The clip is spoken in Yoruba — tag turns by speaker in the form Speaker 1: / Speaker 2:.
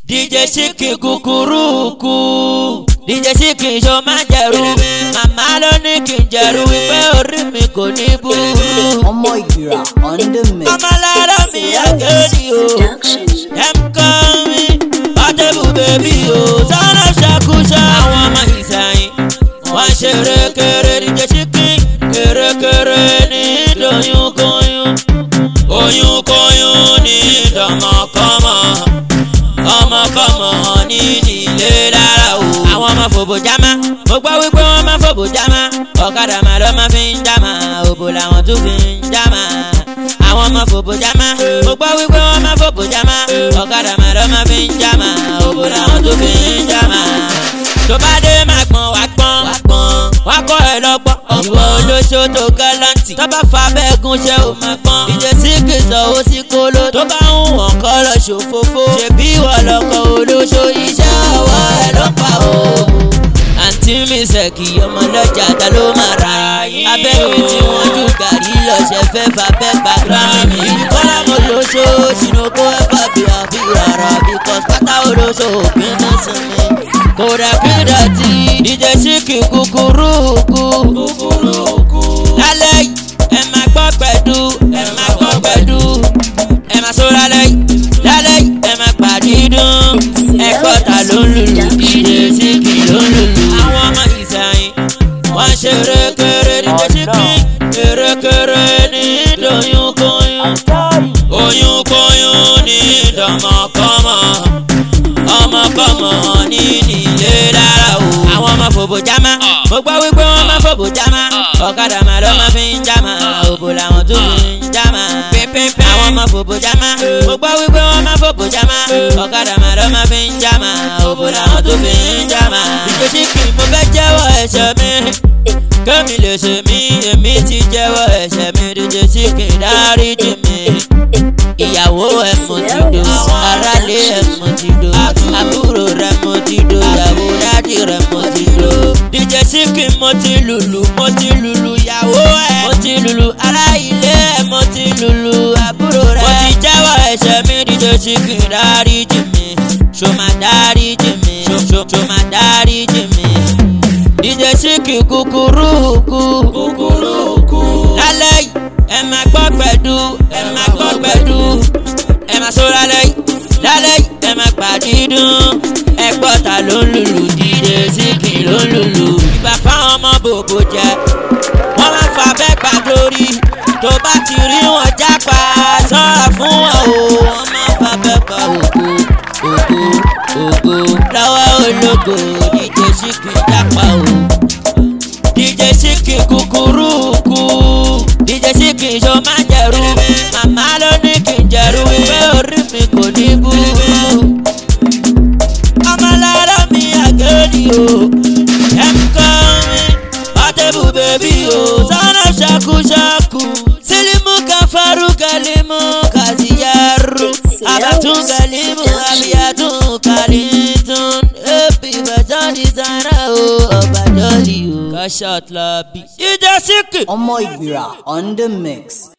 Speaker 1: DJ Síkì kúkúrúkú DJ Síkì ṣo máa jẹ̀rú màmá ló ní kí n jẹ̀rú wípé orí mi kò ní burú.
Speaker 2: ọmọ ìgbìrà on the mix.
Speaker 1: ọmọ lára mi àgẹ́rì o dem call me Portable baby o sọ́nà ṣàkóso àwọn ọmọ ìsẹ̀yìn wọ́n ṣe rékèrè DJ Síkì kèrèkèrè ní ìdòyúnkóyún oyúnkóyún ní ìdọ̀mọ̀kọ́mọ ọmọkọ́mọ ní nílé lára o. àwọn ọmọ fòbò jámá mo gbọ́ wípé wọ́n máa fòbò jámá ọ̀kadà máa lọ́ máa fi ń jámá òbò làwọn tún fi ń jámá. àwọn ọmọ fòbò jámá mo gbọ́ wípé wọ́n máa fòbò jámá ọ̀kadà máa lọ́ máa fi ń jámá òbò làwọn tún fi ń jámá. tó bá dé máa gbọ́n wá gbọ́n wá kọ́ ẹ lọ́gbọ́n ìwọ olóṣó tó gálàǹtì tó bá fa bẹ́ẹ̀gùn ṣe ò máa gbọ́n ìjẹ́ Síkì sanwó sí kóló tó bá ń wọ̀n kọ́ lọ ṣòfófó ṣèbí ìwọ lọkọ̀ olóṣó iṣẹ́ ọwọ́ ẹ ló pa o. àǹtí mi ṣèkì ọmọ lọ́jà ta ló máa ra abẹ́ mi tí wọ́n jù gàrí lọ́sẹ̀ fẹ́ fà bẹ́ẹ̀ gbà gírámì mi kọ́lá mo lóṣó ṣìnàkó ẹ̀fà bí àfi rárá bíkọ́s pátá olóṣó òpin náà sinmi kódà kí dọ̀tí DJ Síkì kúkúrúkú lálẹ́ yìí ẹ máa gbọ́ pẹ̀dú ẹ máa gbọ́ pẹ̀dú ẹ máa sọ lálẹ́ yìí lálẹ́ yìí ẹ máa pàdídùn ẹ̀kọ́ ta ló ń lùlù DJ Síkì ló ń lùlù. àwọn ọmọ ìsẹ̀yìn wọ́n ṣe rékèrè DJ Síkì kérékèrè ní ìdòyúnkóyún oyúnkóyún ní ìdọ̀mọ̀kọ́mọ ọmọkọ́mọ ní nílé lára o. àwọn ọmọ fòbò jámá mo gbọ́ wípé wọ́n máa fòbò jámá ọ̀kadà máa lọ́ máa fi ń jámá òbò làwọn tó fi ń jámá. pínpín àwọn ọmọ fòbò jámá mo gbọ́ wípé wọ́n máa fòbò jámá ọ̀kadà máa lọ́ máa fi ń jámá òbò làwọn tó fi ń jámá. DJ Síkì mo fẹ́ jẹ́wọ́ ẹ̀ṣẹ̀ mi kẹ́mi lè ṣe mí èmi ti jẹ́wọ́ ẹ̀ṣẹ̀ mi DJ Síkì dáríjì mi ìyàwó ẹ̀ mo ti do aráalé ẹ̀ mo ti do àbúrò rẹ̀ mo ti do ìyàwó dádì rẹ̀ mo ti do. DJ Síkì mo ti lùlù mo ti lùlù ìyàwó ẹ̀ mo ti lùlù ará ilé ẹ̀ mo ti lùlù àbúrò rẹ̀. mo ti jẹ́wọ́ ẹ̀ṣẹ̀ mi DJ Síkì dáríjì mi ṣó máa dáríjì mi ṣó ṣó máa dáríjì mi. DJ Síkì kúkúrúkú lálẹ́ yìí ẹ máa gbọ́ pẹ̀dú ẹ máa gbọ́ pẹ̀dú ẹ máa sọ lálẹ́ yìí lálẹ́ yìí ẹ máa pàdídùn ẹ gbọ́ ta ló ń lùlù DJ Síkì ló ń lùlù. ìgbà fáwọn ọmọ bòbò jẹ wọ́n máa fa bẹ́ẹ̀ pa lórí tó bá ti rí wọn jápa sọ́ra fún wọn o wọ́n máa fa bẹ́ẹ̀ pa ògo ògo ògo lọ́wọ́ ológo DJ Síkì jápa o. DJ Síkì kúkúrúkú DJ Síkì ṣo máa jẹ̀rú màmá ló ní kí n jẹ̀rú wípé orí mi kò ní burú. ọmọ lára mi àgẹ́rì o dem call me Portable baby o sọ́nà ṣàkúṣàkú sílímù káfárú kálímù kàzíyàrú àbàtún kálímù àbíyàtún kálítún èpì bàtàn dísáínà o ọ̀bàjọ́lì o. kọ́ṣọ́ọ̀tì lọ bí. DJ Síkì.
Speaker 2: ọmọ ìgbìrà on the mix.